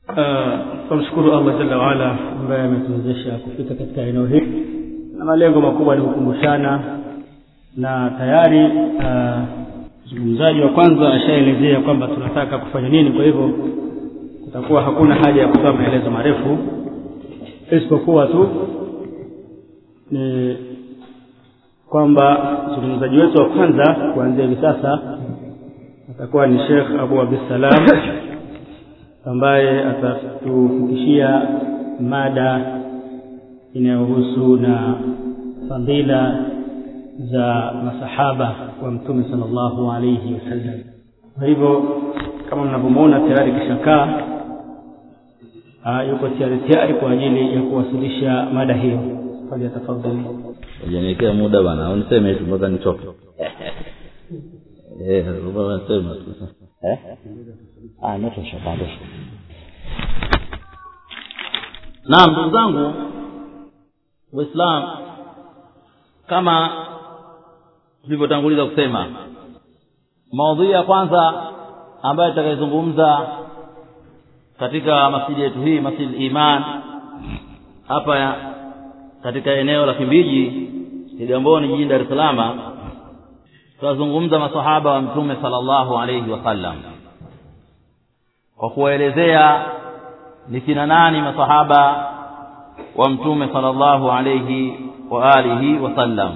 tunamshukuru allah jalla waala ambaye ametuwezesha kufika katika eneo hili na malengo makubwa ni kukumbushana na tayari mzungumzaji wa kwanza ashaelezea kwamba tunataka kufanya nini kwa hivyo kutakuwa hakuna haja ya kutoa maelezo marefu isipokuwa tu ni kwamba mzungumzaji wetu wa kwanza kuanzia hivi sasa atakuwa ni shekh abu abdussalam ambaye atatufikishia mada inayohusu na fadhila za masahaba wa mtume sallallahu alayhi wasallam kwa hivyo kama mnavyomwona tayari kishakaa yuko tayari tayari kwa ajili ya kuwasilisha mada hiyo falyatafadhali ujaniekea muda bana au niseme tu mpaka nichoke eh sema tu eh ah inatosha bado naam ndugu zangu waislam kama tulivyotanguliza kusema maudhui ya kwanza ambayo itakayozungumza katika masjidi yetu hii masjid iman hapa katika eneo la kimbiji kigamboni jijini dar es salaam tutazungumza masahaba wa mtume sallallahu alayhi wasallam kwa kuwaelezea ni kina nani masahaba wa mtume sallallahu alayhi wa alihi wasallam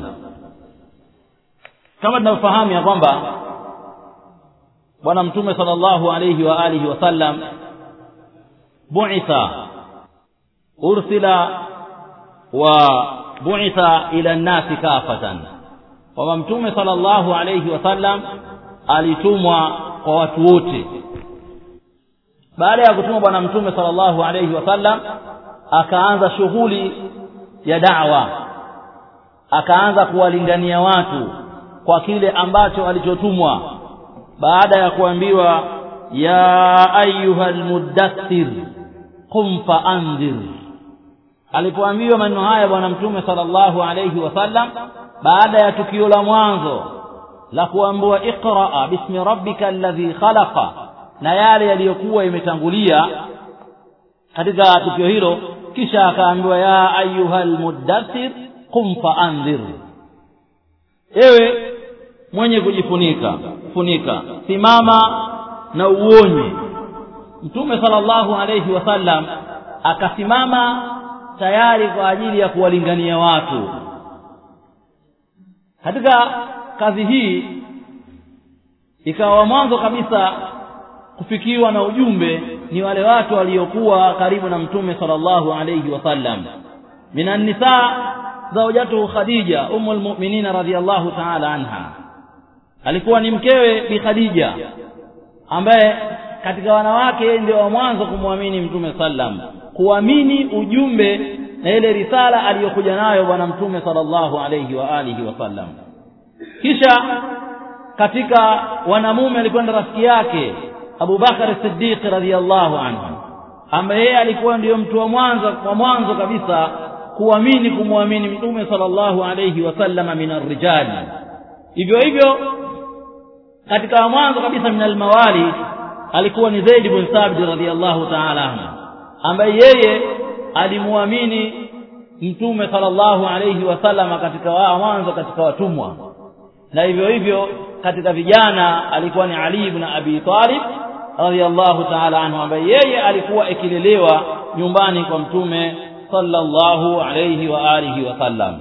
kama tunavyofahamu ya kwamba bwana mtume sallallahu alayhi wa alihi wasallam bu'itha ursila wa bu'itha ila nnasi kafatan kwamba mtume sallallahu alayhi wasallam alitumwa kwa watu wote baada ya kutumwa bwana mtume sallallahu alayhi wasallam akaanza shughuli ya da'wa akaanza kuwalingania watu kwa kile ambacho alichotumwa baada ya kuambiwa ya ayuha lmuddathir qum faandhir alipoambiwa maneno haya bwana mtume sallallahu alayhi wasallam baada ya tukio la mwanzo la kuambiwa iqraa bismi rabbika alladhi khalaqa na yale yaliyokuwa imetangulia katika tukio hilo kisha akaambiwa ya ayuha lmuddathir qum faandhir ewe mwenye kujifunika funika simama na uonye mtume sallallahu alayhi wasallam akasimama tayari kwa ajili ya kuwalingania watu katika kazi hii ikawa mwanzo kabisa kufikiwa na ujumbe ni wale watu waliokuwa karibu na mtume sallallahu alayhi wasallam minan nisa zawjatuhu khadija umul mu'minin radhiyallahu ta'ala anha alikuwa ni mkewe bi khadija ambaye katika wanawake yeye ndio wa mwanzo kumwamini mtume sallam kuamini ujumbe na ile risala aliyokuja nayo bwana mtume sallallahu alayhi wa alihi wasallam kisha katika wanamume alikwenda rafiki yake Abu Bakar Siddiq radhiyallahu anhu ambaye yeye alikuwa ndiyo mtu wa mwanzo wa mwanzo kabisa kuamini kumwamini mtume sallallahu alayhi wasallam min arrijali hivyo hivyo katika mwanzo kabisa min almawali alikuwa ni Zaid ibn Thabit radhiyallahu ta'ala anhu ambaye yeye alimwamini mtume sallallahu alayhi wasallam katika wa mwanzo katika watumwa na hivyo hivyo katika vijana alikuwa ni Ali ibn Abi Talib radhiyallahu ta'ala anhu ambaye yeye alikuwa ikilelewa nyumbani kwa mtume sallallahu alayhi wa alihi wasallam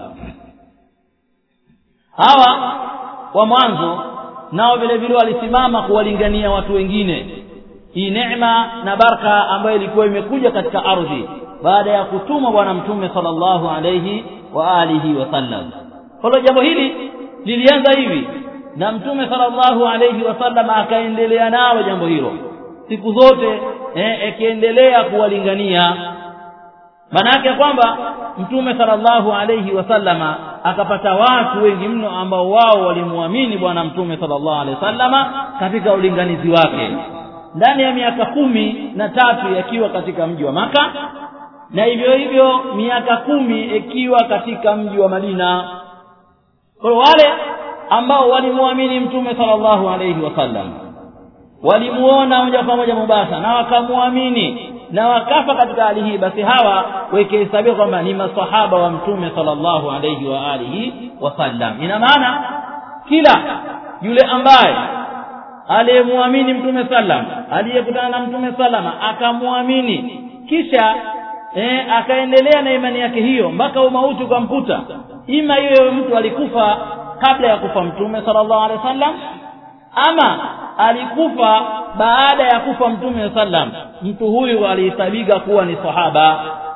hawa wa mwanzo nao vile vile walisimama kuwalingania watu wengine hii neema na baraka ambayo ilikuwa imekuja katika ardhi baada ya kutumwa bwana mtume sallallahu alayhi wa alihi wasallam kwa hiyo jambo hili lilianza hivi na mtume sallallahu alayhi wasallam akaendelea nalo jambo hilo siku zote eh, akiendelea kuwalingania maana yake kwamba mtume sallallahu alayhi wasallama akapata watu wengi mno ambao wao walimwamini bwana mtume sallallahu alayhi wasallama katika ulinganizi wake ndani ya miaka kumi na tatu yakiwa katika mji wa maka na hivyo hivyo miaka kumi ikiwa katika mji wa madina kwa wale ambao walimwamini mtume sallallahu alayhi wasallam walimuona moja kwa moja mubasa na wakamwamini na wakafa katika hali hii basi hawa wakihesabiwa kwamba ni masahaba wa mtume sallallahu alayhi wa alihi wasallam ina maana kila yule ambaye aliyemwamini mtume sallam aliyekutana na mtume salama akamwamini kisha eh, akaendelea na imani yake hiyo mpaka umauti ukamkuta ima hiyo mtu alikufa kabla ya kufa mtume sallallahu alaihi wasallam ama alikufa baada ya kufa mtume sallam mtu huyu alihesabika kuwa ni sahaba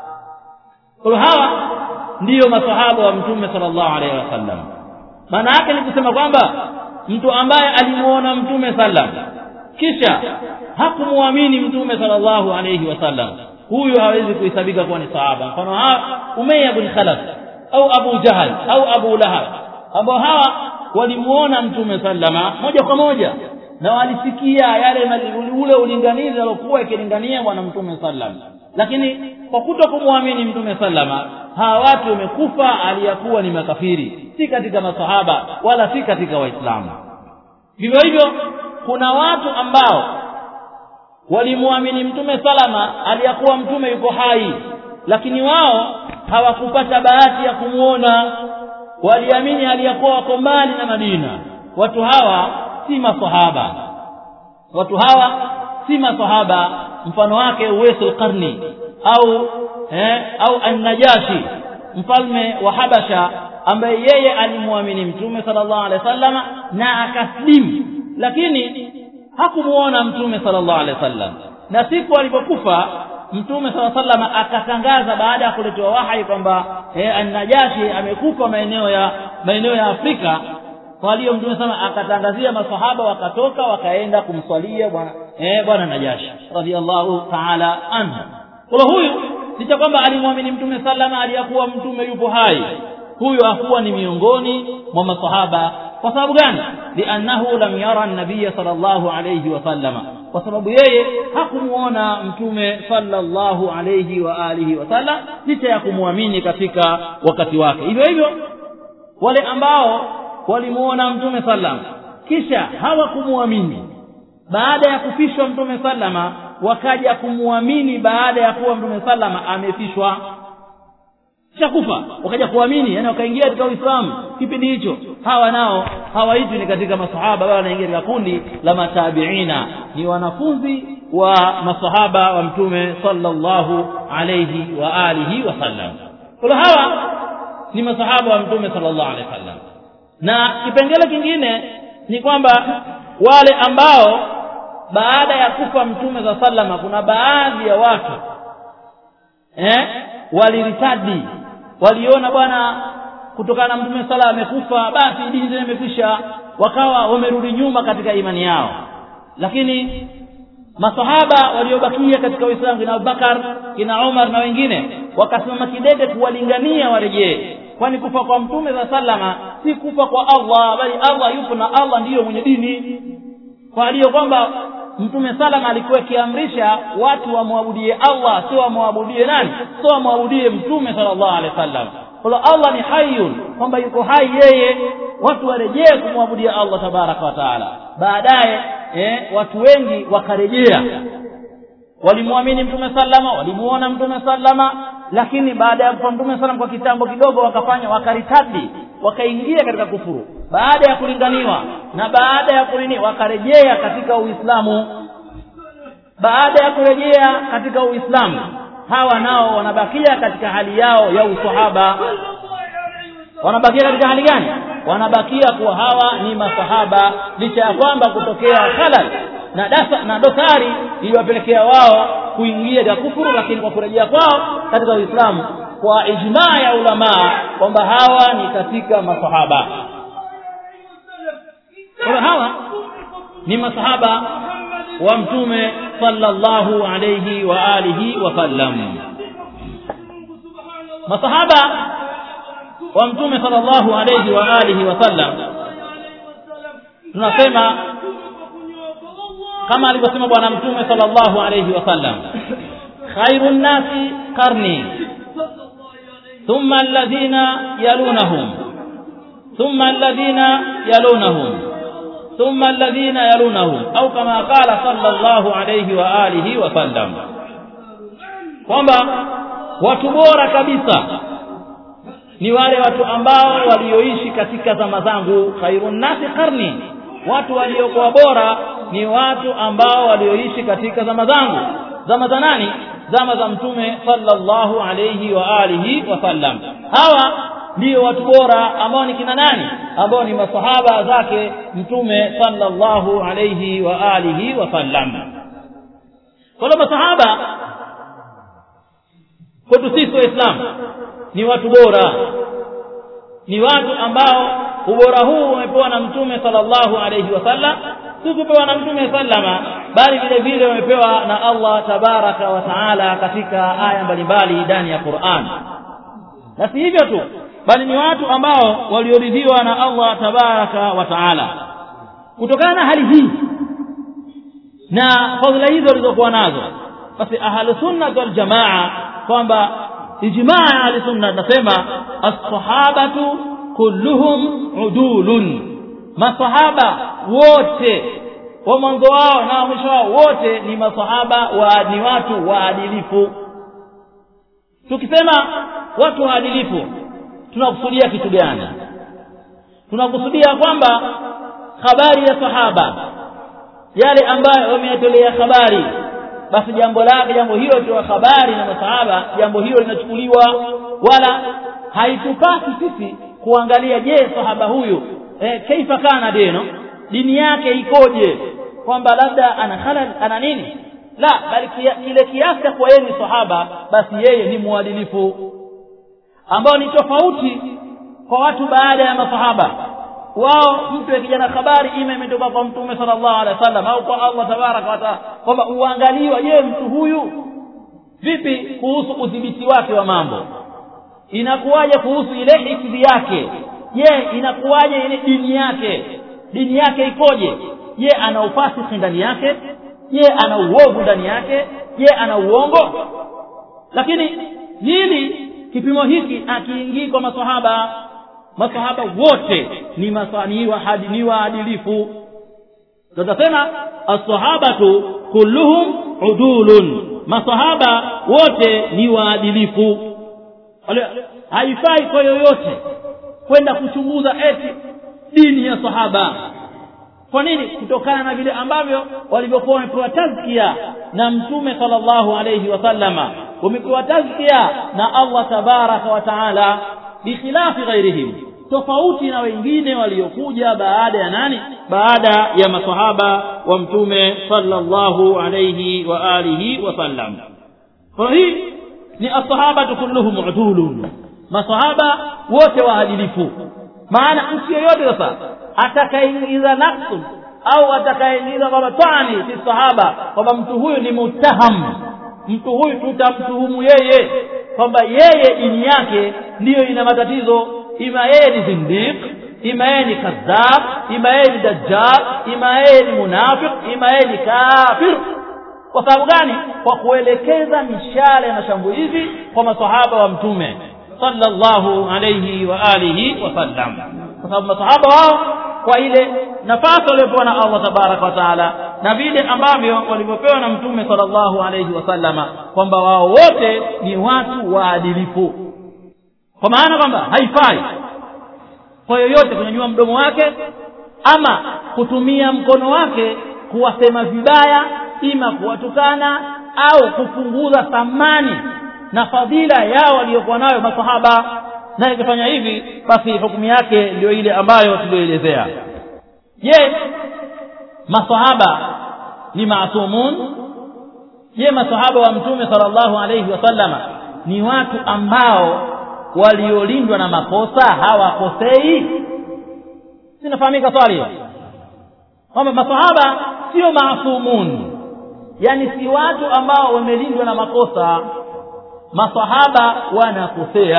kwa hawa ndiyo masahaba wa mtume sallallahu alaihi wasallam maana yake ni kusema kwamba mtu ambaye alimuona mtume sallam kisha hakumwamini mtume sallallahu alaihi wasallam huyu hawezi kuhesabika kuwa ni sahaba mfano Umayya bin Khalaf au Abu Jahal au Abu Lahab ambao hawa walimuona mtume sallama moja kwa moja na walisikia yale ule ulinganizi aliokuwa ikilingania bwana mtume sallam lakini kwa kuto kumwamini mtume sallama hawa watu wamekufa aliyakuwa ni makafiri si katika masahaba wala si katika waislamu vivyo hivyo kuna watu ambao walimwamini mtume salama aliyakuwa mtume yuko hai lakini wao hawakupata bahati ya kumwona waliamini aliyakuwa wako mbali na Madina watu hawa si masahaba watu hawa si masahaba mfano wake Uwaisul Qarni au eh, au An-Najashi mfalme wa Habasha ambaye yeye alimwamini mtume sallallahu alaihi wasallama na akaslimu lakini hakumuona mtume sallallahu alaihi wasallam na siku alipokufa mtume sallallahu alaihi wasallam akatangaza baada ya kuletewa wahai kwamba eh, an-Najashi amekufa maeneo ya maeneo ya Afrika kwa hiyo mtume sana akatangazia masahaba wakatoka wakaenda kumswalia bwana eh, bwana Najashi radhiallahu ta'ala anhu kwa huyu licha kwamba alimwamini mtume sallama aliyakuwa mtume yupo hai huyu hakuwa ni miongoni mwa masahaba kwa sababu gani liannahu lam yara an-nabiy sallallahu alayhi wa sallama kwa sababu yeye hakumuona mtume sallallahu alayhi wa alihi wasallam licha ya kumwamini katika wakati wake hivyo hivyo wale ambao walimuona mtume sallam kisha hawakumwamini baada ya kufishwa mtume sallama wakaja kumwamini baada ya kuwa mtume sallama amefishwa shakufa wakaja kuamini yani wakaingia katika Uislamu kipindi hicho hawa nao hawaitwi ni katika masahaba bali wanaingia katika kundi la matabiina ni wanafunzi wa masahaba wa mtume sallallahu alayhi wa alihi wasallam kwa hawa ni masahaba wa mtume sallallahu alayhi wasallam na kipengele kingine ni kwamba wale ambao baada ya kufa mtume za sallama kuna baadhi ya watu eh waliritadi waliona bwana kutokana na mtume sala amekufa basi dini zile imekwisha wakawa wamerudi nyuma katika imani yao lakini masahaba waliobakia katika Uislamu kina Abubakar kina Umar na wengine wakasimama kidete kuwalingania warejee kwani kufa kwa mtume za sallama si kufa kwa Allah bali Allah yupo na Allah ndiyo mwenye dini kwa hiyo kwamba mtume salama alikuwa akiamrisha watu wamwabudie Allah sio wamwabudie nani sio wamwabudie mtume sallallahu alaihi wasallam kwa Allah ni hayyun kwamba yuko hai yeye watu warejee kumwabudia Allah tabaraka wa taala baadaye eh, watu wengi wakarejea walimwamini mtume sallama walimuona mtume sallama lakini baada ya kufa mtume sallam kwa kitambo kidogo wakafanya wakaritadi wakaingia katika kufuru baada ya kulinganiwa na baada ya kulini wakarejea katika Uislamu baada ya kurejea katika Uislamu hawa nao wanabakia katika hali yao ya usahaba wanabakia katika hali gani wanabakia kuwa hawa ni masahaba licha ya kwamba kutokea halal na dasa na dosari iliwapelekea wao kuingia katika kufuru lakini kwa kurejea kwao katika Uislamu kwa ijmaa ya ulamaa kwamba hawa ni katika masahaba kwa hawa ni masahaba wa mtume sallallahu alayhi wa alihi wa sallam masahaba wa mtume sallallahu alayhi wa alihi wa sallam tunasema kama alivyosema bwana mtume sallallahu alayhi wa sallam khairun nasi qarni thumma alladhina yalunahum thumma alladhina yalunahum ثم الذين يلونهم أو كما قال صلى الله عليه وآله وسلم kwamba watu bora kabisa ni wale watu ambao walioishi katika zama zangu khairun nasi qarni watu waliokuwa bora ni watu ambao walioishi katika zama zangu zama za nani zama za mtume sallallahu alayhi wa alihi wasallam hawa ndio watu bora ambao ni kina nani ambao ni masahaba zake mtume sallallahu alayhi wa alihi wasallam kwa hiyo masahaba kwetu sisi waislamu ni watu bora ni watu ambao ubora huu umepewa na mtume sallallahu alayhi wasallam si kupewa na mtume sallama bali vile vile wamepewa na Allah tabaraka wa taala katika aya mbalimbali ndani ya Qur'an na si hivyo tu bali ni watu ambao walioridhiwa na Allah tabaraka wa taala kutokana na hali hii na fadhila hizo walizokuwa nazo basi ahlu sunna wal jamaa kwamba ijmaa ahlu sunna nasema as-sahabatu kulluhum udulun masahaba wote wa mwanzo wao na mwisho wao wote ni masahaba wa ni watu waadilifu tukisema watu waadilifu tunakusudia kitu gani tunakusudia kwamba habari ya sahaba yale ambayo wameyatolea habari basi jambo lake jambo hilo tu habari na masahaba jambo hilo linachukuliwa wala haitupasi sisi kuangalia je sahaba huyu eh, kaifa kana deno dini yake ikoje kwamba labda ana halal ana nini la bali kile kiasi cha kuwa yeye ni sahaba basi yeye ni mwadilifu ambao ni tofauti kwa watu baada ya masahaba wao mtu akija na habari ima imetoka kwa mtume sallallahu alaihi wasallam au kwa Allah tabaraka wa taala kwamba uangaliwa je mtu huyu vipi kuhusu udhibiti wake wa mambo inakuwaje kuhusu ile hifadhi yake je inakuwaje ile dini yake dini yake ikoje je ana ufasiki ndani yake je ana uovu ndani yake je ana uongo lakini hili kipimo hiki akiingii kwa maswahaba masahaba wote ni masani wa hadi ni waadilifu tutasema as-sahabatu kulluhum udulun masahaba wote ni waadilifu haifai kwa yoyote kwenda kuchunguza eti dini ya sahaba kwa nini kutokana na vile ambavyo walivyokuwa wamepewa tazkia na mtume sallallahu alayhi wasallama wamepewa tazkia na Allah tabaraka wa taala bikhilafi ghairihim tofauti na wengine waliokuja baada ya nani baada ya masahaba wa mtume sallallahu alayhi wa alihi wasallam kwa hii ni asahaba kulluhum udulun masahaba wote waadilifu maana mtu yeyote sasa atakaingiza nafsu au atakaingiza kwamba tani si sahaba kwamba mtu huyu ni mutaham mtu huyu tutamtuhumu yeye kwamba yeye dini yake ndiyo ina matatizo ima yeye ni zindiq ima yeye ni kadhab ima yeye ni dajjal ima yeye ni munafiq ima yeye ni kafir kwa sababu gani kwa kuelekeza mishale na shambulizi kwa masahaba wa mtume sallallahu alayhi wa alihi wasallam kwa sababu masahaba wao kwa ile nafasi waliopewa na Allah tabaraka wa taala na vile ambavyo walivyopewa na mtume sallallahu alayhi wasallama kwamba wao wote ni watu waadilifu kwa maana kwamba haifai kwa yoyote kunyanyua mdomo wake ama kutumia mkono wake kuwasema vibaya ima kuwatukana au kupunguza thamani na fadhila yao waliokuwa nayo masahaba na ikifanya hivi basi hukumu yake ndio ile ambayo tulioelezea je masahaba ni maasumun je masahaba wa mtume sallallahu alayhi wasallama ni watu ambao waliolindwa na makosa hawakosei sinafahamika swali kwamba masahaba sio maasumun yani si watu ambao wamelindwa na makosa masahaba wanakosea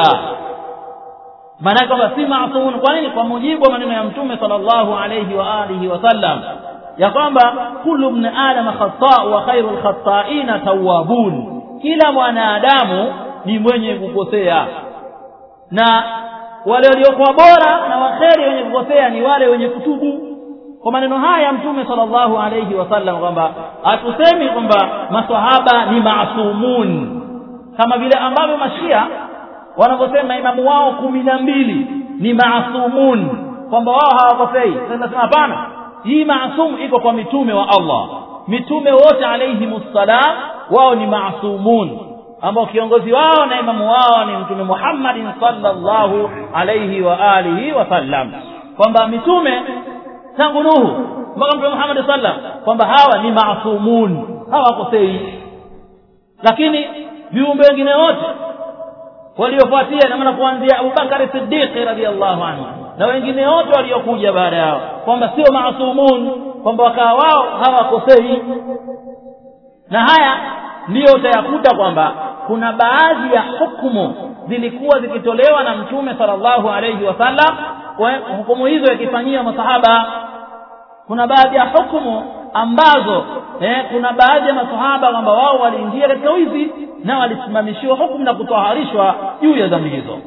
maana kwamba si maasumun kwa nini kwa mujibu wa maneno ya mtume sallallahu alayhi wa alihi wasallam ya kwamba kullu ibn adam khata wa khairul khata'ina tawwabun kila mwanadamu ni mwenye kukosea na wale waliokuwa bora na waheri wenye kukosea ni wale wenye kutubu kwa maneno haya mtume sallallahu alayhi wasallam kwamba hatusemi kwamba maswahaba ni maasumun kama vile ambavyo mashia wanavyosema imamu wao kumi na mbili ni maasumun kwamba wao hawakosei nasema hapana hii maasum iko kwa mitume wa allah mitume wote alayhimussalam wao ni maasumun ambao kiongozi wao na imamu wao ni mtume muhammadin sallallahu alayhi wa alihi wasallam kwamba mitume tangu nuhu mpaka mtume muhammad sallam kwamba hawa ni maasumun hawakosei lakini viumbe wengine wote waliofuatia na maana kuanzia abubakari siddiqi radiallahu anhu na wengine wote waliokuja baada yao kwamba sio maasumun kwamba wakawa wao hawakosei na haya ndiyo utayakuta kwamba kuna baadhi ya hukumu zilikuwa zikitolewa na mtume sallallahu alayhi wasallam hukumu hizo yakifanyia masahaba kuna baadhi ya hukumu ambazo eh, kuna baadhi ya masahaba kwamba wao waliingia katika wizi na walisimamishiwa hukumu na kutoharishwa juu ya dhambi hizo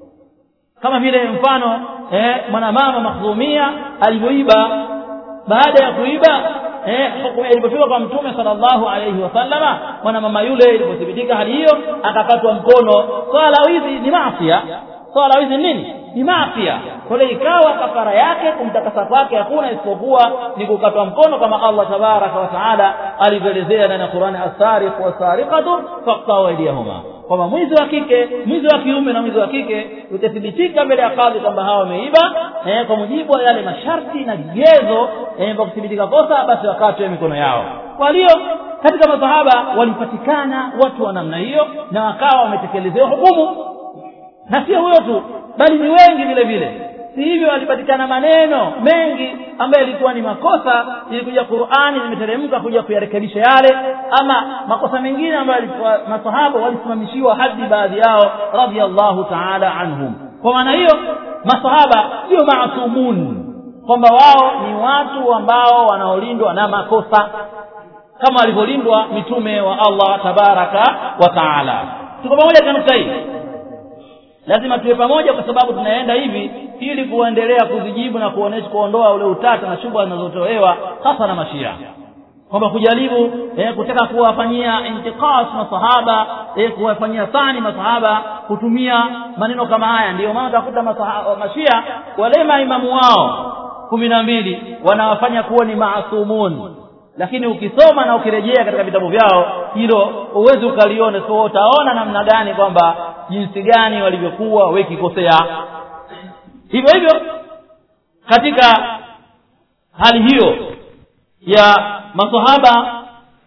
kama vile mfano eh, mwanamama makhzumia alivyoiba baada ya kuiba eh, hukumu ilipofika kwa mtume sallallahu alayhi wasallama mwanamama yule ilipothibitika hali hiyo akakatwa mkono swala la wizi ni maafia swala la wizi nini ni maafia kwa hiyo ikawa kafara yake kumtakasa kwake hakuna isipokuwa ni kukatwa mkono kama Allah tabaraka wa taala alivyoelezea ndani ya Qur'ani as-sariq was-sariqatu faqta'u aydiyahuma kwamba mwizi wa kike mwizi wa kiume na mwizi wa kike utathibitika mbele ya kadhi kwamba hawa wameiba eh, kwa mujibu wa yale masharti na vigezo eh, vya kuthibitika kosa basi wakatwe mikono yao kwa hiyo katika masahaba walipatikana watu wa namna hiyo na wakawa wametekelezewa hukumu na sio huyo tu bali ni wengi vile vile si hivyo walipatikana maneno mengi ambayo yalikuwa ni makosa ilikuja qurani zimeteremka kuja kuyarekebisha yale ama makosa mengine ambayo masahaba walisimamishiwa hadi baadhi yao radhiallahu taala anhum kwa maana hiyo masahaba sio maasumun kwamba wao ni watu ambao wanaolindwa na makosa kama walivyolindwa mitume wa allah tabaraka wa taala tuko pamoja katika nukta hii lazima tuwe pamoja kwa sababu tunaenda hivi ili kuendelea kuzijibu na kuonesha kuondoa ule utata na shubha zinazotolewa hasa na mashia kwamba kujaribu eh, kutaka kuwafanyia intiqas masahaba eh, kuwafanyia thani masahaba kutumia maneno kama haya ndiyo maana utakuta mashia wale maimamu wao kumi na mbili wanawafanya kuwa ni maasumun lakini ukisoma na ukirejea katika vitabu vyao hilo huwezi ukaliona so utaona namna gani kwamba jinsi gani walivyokuwa wekikosea hivyo hivyo katika hali hiyo ya masahaba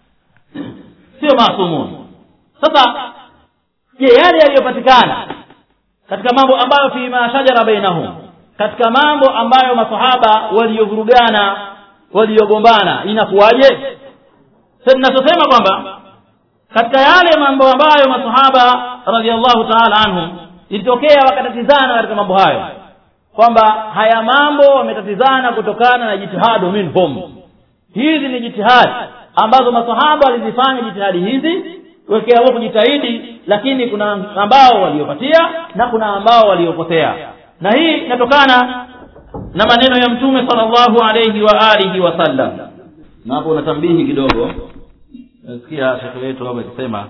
sio maasumun sasa je yale yaliyopatikana katika mambo ambayo fima shajara bainahum katika mambo ambayo masahaba waliovurugana waliogombana inakuwaje tunachosema kwamba katika yale mambo ambayo masahaba radhiallahu taala anhum ilitokea wakatatizana katika mambo hayo kwamba haya mambo wametatizana kutokana na jitihadu minhum hizi ni jitihadi ambazo masahaba walizifanya jitihadi hizi wekeao kujitahidi lakini kuna ambao waliopatia na kuna ambao waliopotea na hii inatokana na maneno ya mtume sallallahu alayhi wa alihi wasallam na hapo unatambihi kidogo nasikia shekhe wetu hapa akisema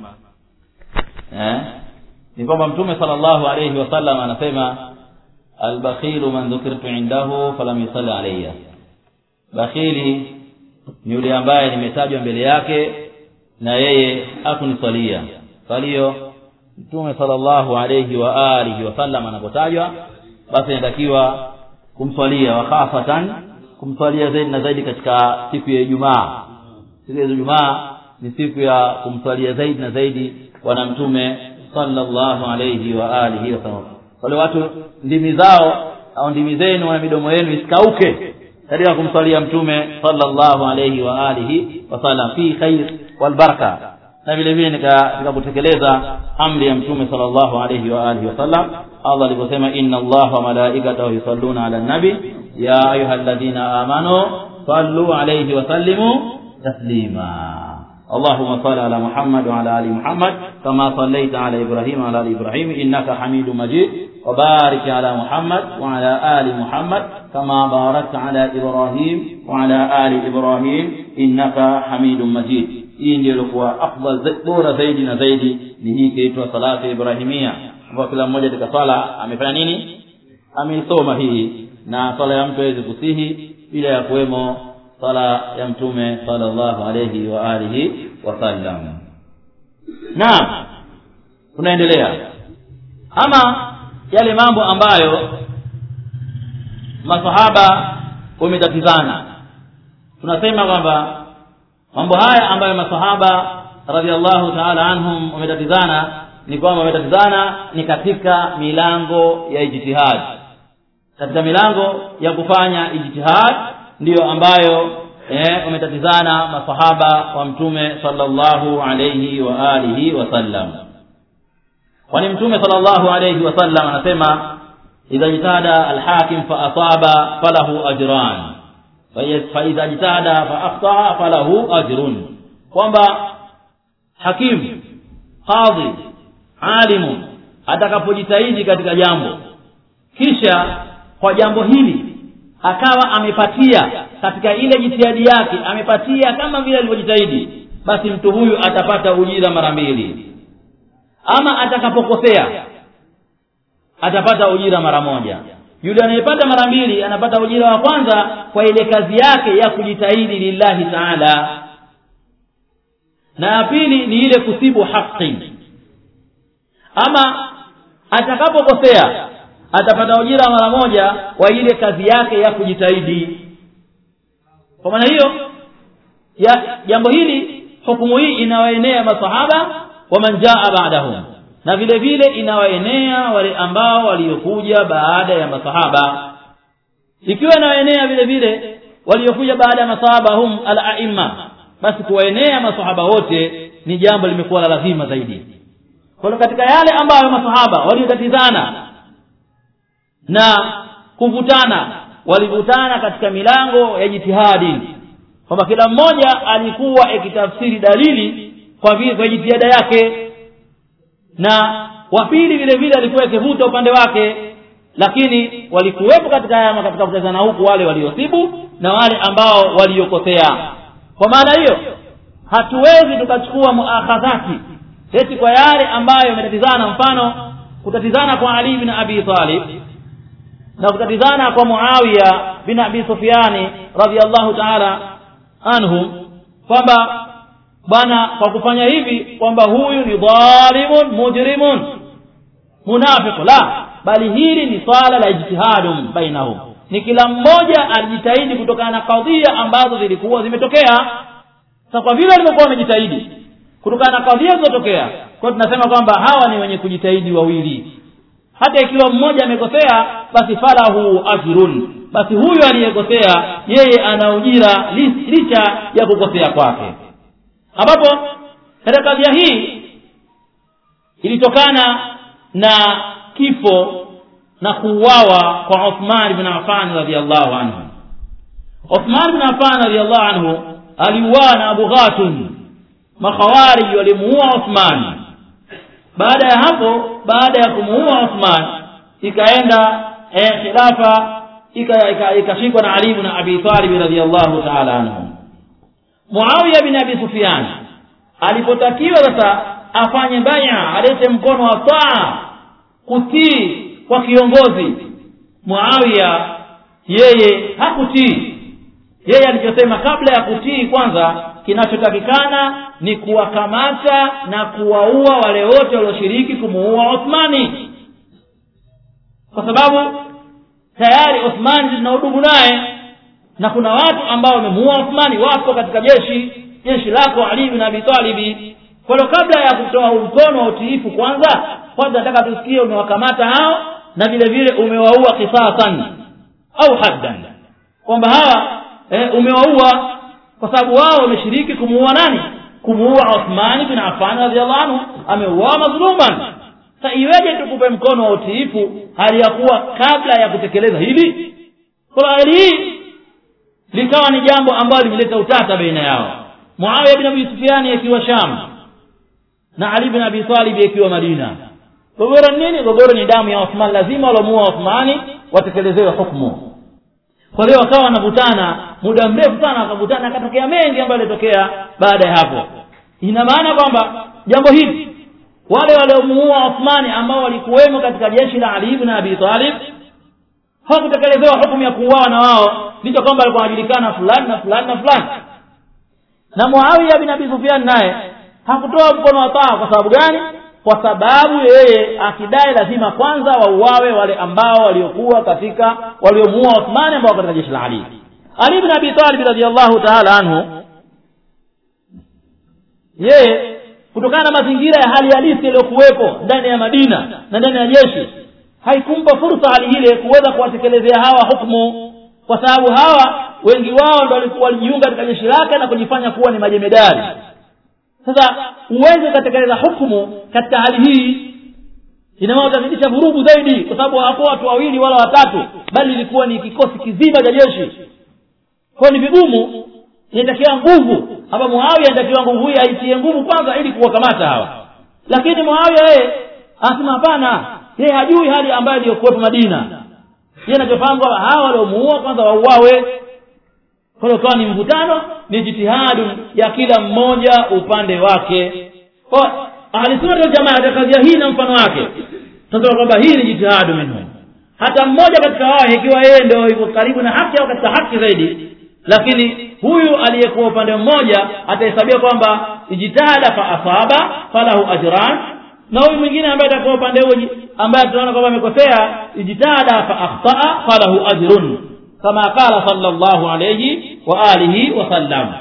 eh ni kwamba mtume sallallahu alayhi wasallam anasema albakhilu man dhukirtu indahu falam yusalli alayya bakhili ni yule ambaye nimetajwa mbele yake na yeye hakuniswalia salio mtume sallallahu alayhi wa alihi wasallam anapotajwa basi inatakiwa kumswalia wa khasatan kumswalia zaidi na zaidi katika siku ya Ijumaa siku ya Ijumaa ni siku ya kumswalia zaidi na zaidi bwana mtume sallallahu alayhi wa alihi wasallam wale watu ndimi zao au ndimi zenu na midomo yenu isikauke katika kumswalia mtume sallallahu alayhi wa alihi wasallam fi khair wal baraka na vile vile katika kutekeleza amri ya mtume sallallahu alayhi wa alihi wasallam Allah aliposema inna Allah wa malaikatahu yusalluna ala nabi ya ayyuhalladhina amanu sallu alayhi wa sallimu taslima اللهم صل على محمد وعلى ال محمد كما صليت على ابراهيم وعلى ال ابراهيم انك حميد مجيد وبارك على محمد وعلى ال محمد كما باركت على ابراهيم وعلى ال ابراهيم انك حميد مجيد hii ndio ilikuwa afdal bora zaidi na zaidi ni hii ikiitwa salatu ibrahimia ambayo kila mmoja katika swala amefanya nini ameisoma hii na swala ya mtu hawezi kusihi bila ya kuwemo swala ya mtume sallallahu alayhi wa alihi wasallam naam tunaendelea ama yale mambo ambayo masahaba wametatizana tunasema kwamba mambo haya ambayo masahaba radhiallahu taala anhum wametatizana ni kwamba wametatizana ni katika milango ya ijtihad katika milango ya kufanya ijtihad ndiyo ambayo eh, wametatizana masahaba wa mtume sallallahu alayhi wa alihi wasallam kwani mtume sallallahu alayhi wasallam anasema idha jitahada alhakim fa asaba falahu ajran fa idha jitahada fa akhtaa falahu ajrun kwamba hakim qadhi alimu atakapojitahidi katika jambo kisha kwa jambo hili akawa amepatia katika ile jitihadi yake amepatia kama vile alivyojitahidi basi mtu huyu atapata ujira mara mbili ama atakapokosea atapata ujira mara moja yule anayepata mara mbili anapata ujira wa kwanza kwa ile kazi yake ya kujitahidi lillahi taala na ya pili ni ile kusibu haki ama atakapokosea atapata ujira mara moja kwa ile kazi yake ya kujitahidi kwa maana hiyo ya jambo hili hukumu hii inawaenea masahaba wa man jaa ba'dahum na vile vile inawaenea wale ambao waliokuja baada ya masahaba ikiwa inawaenea vile vile waliokuja baada ya masahaba hum al-a'imma basi kuwaenea masahaba wote ni jambo limekuwa la lazima zaidi kwa katika yale ambayo masahaba waliotatizana na kuvutana walivutana katika milango ya jitihadi kwamba kila mmoja alikuwa akitafsiri dalili kwa vile kwa jitihada yake na wa pili vile vile alikuwa akivuta upande wake lakini walikuwepo katika haya katika kutazana huku wale waliosibu na wale ambao waliokosea kwa maana hiyo hatuwezi tukachukua muakhadhati eti kwa yale ambayo yametatizana mfano kutatizana kwa Ali bin Abi Talib na kutatizana kwa Muawiya bin Abi Sufyani radhiallahu ta'ala anhu kwamba bwana kwa kufanya hivi kwamba huyu ni dhalimun mujrimun munafiq la bali hili ni swala la ijtihadum bainahum ni kila mmoja alijitahidi kutokana na kadhia ambazo zilikuwa zimetokea sasa kwa vile walivyokuwa wamejitahidi kutokana na kadhia zilizotokea kwa tunasema kwamba hawa ni wenye kujitahidi wawili hata ikiwa mmoja amekosea basi falahu ajrun basi huyu aliyekosea yeye ana ujira licha ya kukosea kwake ambapo katika kadhia hii ilitokana na kifo na kuuawa kwa Uthman ibn Affan radhiallahu anhu Uthman ibn Affan radhiallahu anhu aliuawa na Abu Ghatun makhawarij walimuua Uthman baada ya hapo baada ya kumuua Uthman ikaenda eh, khilafa ikashikwa na Ali ibn Abi Talib radhiallahu ta'ala anhu Muawiya bin Abi Sufyan alipotakiwa sasa afanye baya alete mkono wa taa kutii kwa kiongozi Muawiya yeye hakutii yeye alichosema kabla ya kutii kwanza kinachotakikana ni kuwakamata na kuwaua wale wote walioshiriki kumuua Uthmani kwa sababu tayari Uthmani zina udugu naye na kuna watu ambao wamemuua Uthmani wapo katika jeshi jeshi lako Ali bin Abi Talib kwa hiyo kabla ya kutoa mkono wa utiifu kwanza kwanza nataka tusikie umewakamata hao na vile vile umewaua kisasan au haddan kwamba hawa e, umewaua kwa sababu wao wameshiriki kumuua nani kumuua Uthman bin Affan radhiallahu anhu ameuawa mazluman sasa iweje tukupe mkono wa utiifu hali ya kuwa kabla ya kutekeleza hili kwa hali hii likawa ni jambo ambalo limeleta utata baina yao Muawiya bin Abi Sufyan akiwa Sham na Ali bin Abi Talib akiwa Madina gogoro nini gogoro ni damu ya Uthman lazima walomuua Uthmani watekelezewe hukumu kwa hiyo wakawa wanavutana muda mrefu sana wakavutana akatokea mengi ambayo yalitokea baada ya hapo ina maana kwamba jambo hili wale waliomuua Uthmani ambao walikuwemo katika jeshi la Ali ibn Abi Talib hawakutekelezewa hukumu ya kuuawa na wao licha kwamba alikuwa anajulikana fulani na fulani na fulani na Muawiya bin Abi Sufyan naye hakutoa mkono wa taa kwa sababu gani kwa sababu yeye akidai lazima kwanza wauawe wale ambao waliokuwa katika waliomuua Uthmani ambao katika jeshi la Ali Ali ibn Abi Talib radhiyallahu ta'ala anhu yeye kutokana na mazingira ya hali halisi yaliyokuwepo ndani ya Madina na ndani ya jeshi haikumpa fursa hali ile kuweza kuwatekelezea hawa hukumu kwa sababu hawa wengi wao ndio walikuwa walijiunga katika jeshi lake na kujifanya kuwa ni majemedari sasa uweze ukatekeleza hukumu katika hali hii inamaana utazidisha vurugu zaidi kwa sababu hawakuwa watu wawili wala watatu bali ilikuwa ni kikosi kizima cha jeshi kwa ni vigumu inatakiwa nguvu hapa muawiya inatakiwa nguvu hii aitie nguvu kwanza ili kuwakamata hawa lakini muawiya yeye anasema hapana yeye hajui hali ambayo iliyokuwepo madina yeye anachofahamu kwamba hawa waliomuua kwanza wauawe kwa hiyo ukawa ni mvutano ni jitihadu ya kila mmoja upande wake kwa ahlisunnat waljamaa katika kadhia hii na mfano wake tunasema kwamba hii ni jitihadu minhum hata mmoja katika wao ikiwa yeye ndio yuko karibu na haki au katika haki zaidi lakini huyu aliyekuwa upande mmoja atahesabiwa kwamba ijtihada fa asaba falahu ajran na huyu mwingine ambaye atakuwa upande huo ambaye tunaona kwamba amekosea ijtihada fa akhtaa falahu ajrun kama qala sallallahu alayhi wa alihi wa sallam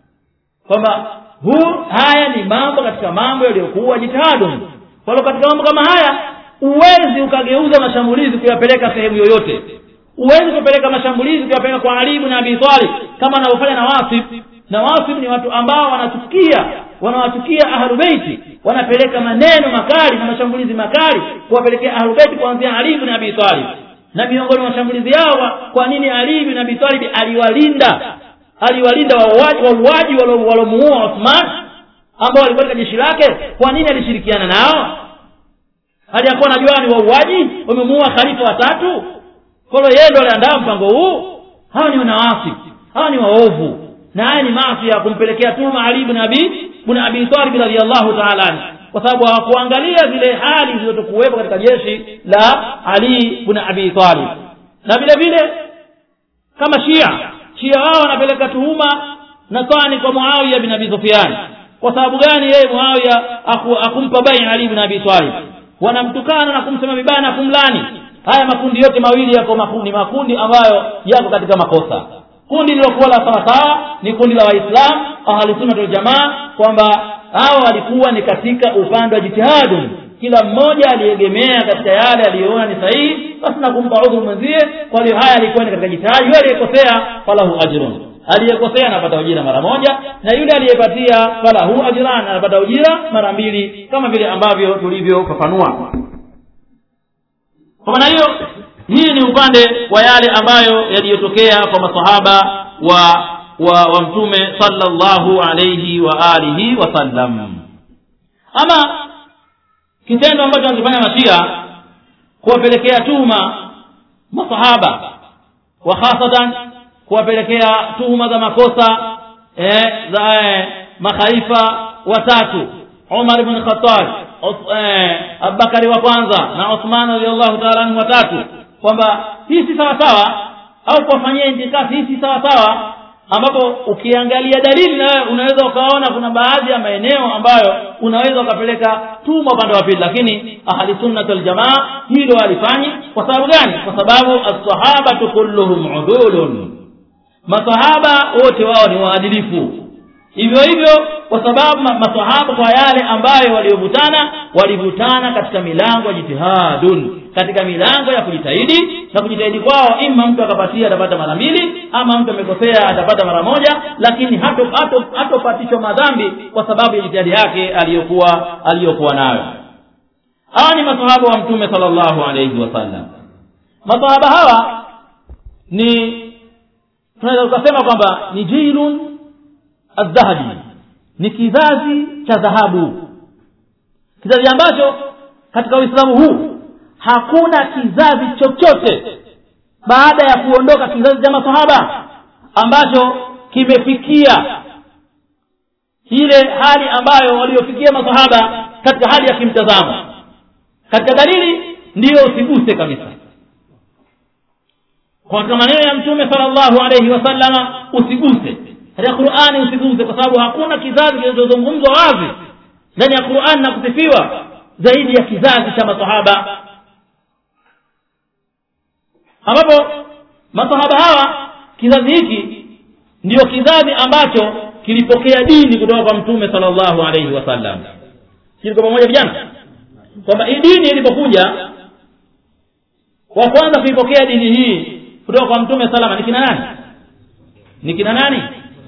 kwamba huu haya ni mambo katika mambo yaliyokuwa jitihadun kwa hiyo katika mambo kama haya uwezi ukageuza mashambulizi kuyapeleka sehemu yoyote huwezi kupeleka mashambulizi kuyapeleka kwa Ali ibn Abi Talib kama anavyofanya na Wasif na Wasif ni watu ambao wanachukia wanawachukia ahlu beiti wanapeleka maneno makali na mashambulizi makali kuwapelekea ahlu beiti kuanzia Ali ibn Abi Talib na miongoni mwa mashambulizi yao kwa nini Ali ibn Abi Talib aliwalinda aliwalinda wauaji wauaji walomuua Uthman ambao walikuwa katika jeshi lake kwa nini alishirikiana nao aliyakuwa najua ni wauaji wamemuua khalifa watatu kwa hiyo yeye ndo aliandaa mpango huu hawa ni wanawasi hawa ni waovu na haya ni maasi ya kumpelekea tuma Ali ibn Abi ibn Abi Talib radhiyallahu ta'ala anhu kwa sababu hawakuangalia zile hali zilizokuwepo katika jeshi la Ali ibn Abi Talib na vile vile kama Shia Shia wao wanapeleka tuhuma na tani kwa Muawiya bin Abi Sufyan kwa sababu gani yeye Muawiya akumpa bai Ali ibn Abi Talib wanamtukana na kumsema vibaya na kumlani haya makundi yote mawili yako makundi makundi ambayo yako katika makosa kundi lilokuwa la sawasawa ni kundi la waislamu ahlusunna waljamaa kwamba hawa walikuwa ni katika upande wa jitihadun kila mmoja aliegemea katika yale aliyoona ni sahihi basi na kumpa udhuru mwenzie kwa hiyo haya alikuwa ni katika jitihadi yule aliyekosea falahu ajrun aliyekosea anapata ujira mara moja na yule aliyepatia falahu ajran anapata ujira mara mbili kama vile ambavyo tulivyofafanua kwa maana hiyo hii ni upande wa yale ambayo yaliyotokea kwa masahaba wa wa, wa mtume sallallahu alayhi wa alihi wasallam ama kitendo ambacho wanakifanya mashia kuwapelekea tuma masahaba wa hasatan kuwapelekea tuhuma za makosa eh, za eh, makhalifa watatu Umar ibn Khattab eh, Abubakari wa kwanza na Uthman radhiallahu ta'ala anhu watatu kwamba hii si sawa sawa au kuwafanyia intikafi hii si sawa sawa ambapo ukiangalia dalili na wewe unaweza ukaona kuna baadhi ya maeneo ambayo unaweza ukapeleka tuma upande wa pili lakini ahli sunnah wal jamaa hilo halifanyi kwa sababu gani kwa sababu as-sahabatu kulluhum udulun masahaba wote wao ni waadilifu hivyo hivyo kwa sababu masahaba kwa yale ambayo waliovutana walivutana katika milango ya jitihadun katika milango ya kujitahidi na kujitahidi kwao ima mtu akapatia atapata mara mbili ama mtu amekosea atapata mara moja lakini hatopatishwa madhambi kwa sababu ya jitihadi yake aliyokuwa aliyokuwa nayo hawa ni masahaba wa mtume sallallahu alayhi wasallam masahaba hawa ni tunaweza tukasema kwamba ni jilun adhahabi ni kizazi cha dhahabu kizazi ambacho katika uislamu huu hakuna kizazi chochote baada ya kuondoka kizazi cha masahaba ambacho kimefikia ile hali ambayo waliofikia masahaba katika hali ya kimtazamo katika dalili ndiyo usiguse kabisa kwa katika maneno ya mtume sallallahu alaihi wasallama usiguse katika qurani usiguse kwa sababu hakuna kizazi kinachozungumzwa wazi ndani ya qurani na kusifiwa zaidi ya kizazi cha masahaba ambapo masahaba hawa kizazi hiki ndiyo kizazi ambacho kilipokea dini kutoka kwa mtume sallallahu alaihi wasallam kilikuwa pamoja vijana kwamba hii dini ilipokuja wa kwanza kuipokea dini hii kutoka kwa mtume salama ni kina nani ni kina nani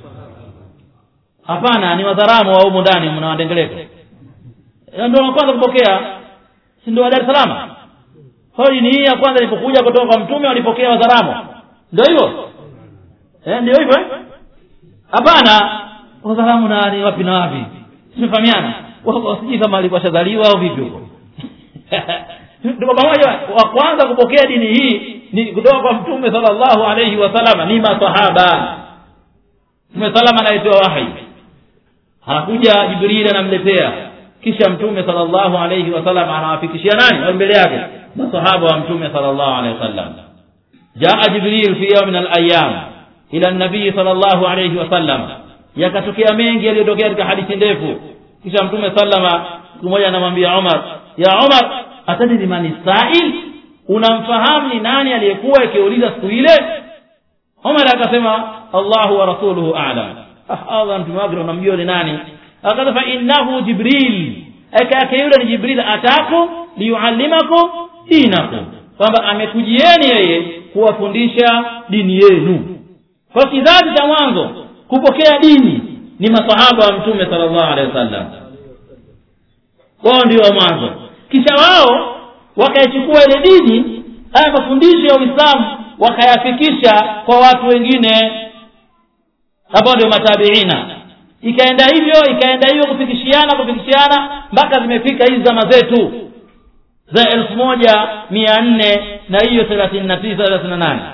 hapana ni wadharamu wa humu ndani mnawadengeleka ndio wa kwanza kupokea si ndio wa dar es salaam kwa dini hii ya kwanza ilipokuja kutoka kwa mtume walipokea wadharamu ndio hivyo eh ndio hivyo eh hapana wadharamu nani wapi na wapi tumefahamiana sijui kama alikuwa shazaliwa au vipi huko tuko pamoja wa kwanza kupokea dini hii ni kutoka kwa mtume sallallahu alaihi wasallam ni masahaba mtume salama anaitoa wahi anakuja jibrili anamletea kisha mtume sallallahu alaihi wasallam anawafikishia nani wa mbele yake masahaba wa mtume sallallahu alaihi wasallam jaa jibril fi yawmin al-ayyam ila nabii sallallahu alaihi wasallam yakatokea mengi yaliyotokea katika hadithi ndefu kisha mtume sallama siku moja anamwambia Umar ya Umar atadri mani sa'il unamfahamu ni nani aliyekuwa akiuliza siku ile Umar akasema Allahu wa rasuluhu a'lam ah Allah mtume wake unamjua ni nani akasema fa innahu jibril aka yake yule ni jibril ataku liyuallimakum dinakum kwamba amekujieni yeye kuwafundisha dini yenu kwa kizazi cha mwanzo kupokea dini ni masahaba wa mtume sallallahu alaihi wasallam wao ndio wa mwanzo kisha wao wakaichukua ile dini haya mafundisho ya uislamu wakayafikisha kwa watu wengine ambao ndio matabiina ikaenda hivyo ikaenda hivyo kufikishiana kufikishiana mpaka zimefika hizi zama zetu za elfu moja mia nne na hiyo thelathini na tisa thelathini na nane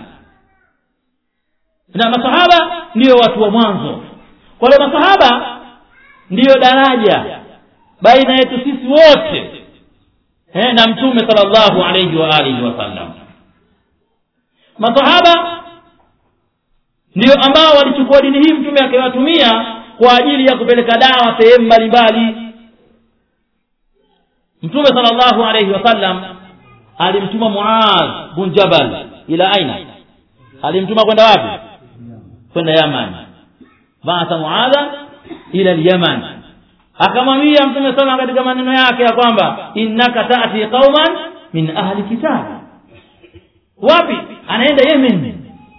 na masahaba ndiyo watu wa mwanzo kwa hiyo masahaba ndiyo daraja baina yetu sisi wote eh, na mtume sallallahu alayhi wa alihi wasallam masahaba ndio ambao walichukua dini hii mtume akiwatumia kwa ajili ya kupeleka dawa sehemu mbalimbali mtume sallallahu alayhi wasallam alimtuma muaz bin jabal ila aina alimtuma kwenda wapi kwenda yaman baatha muadha ila lyaman akamwambia mtume sana katika maneno yake ya kwamba innaka tati qauman min ahli kitab wapi anaenda yemen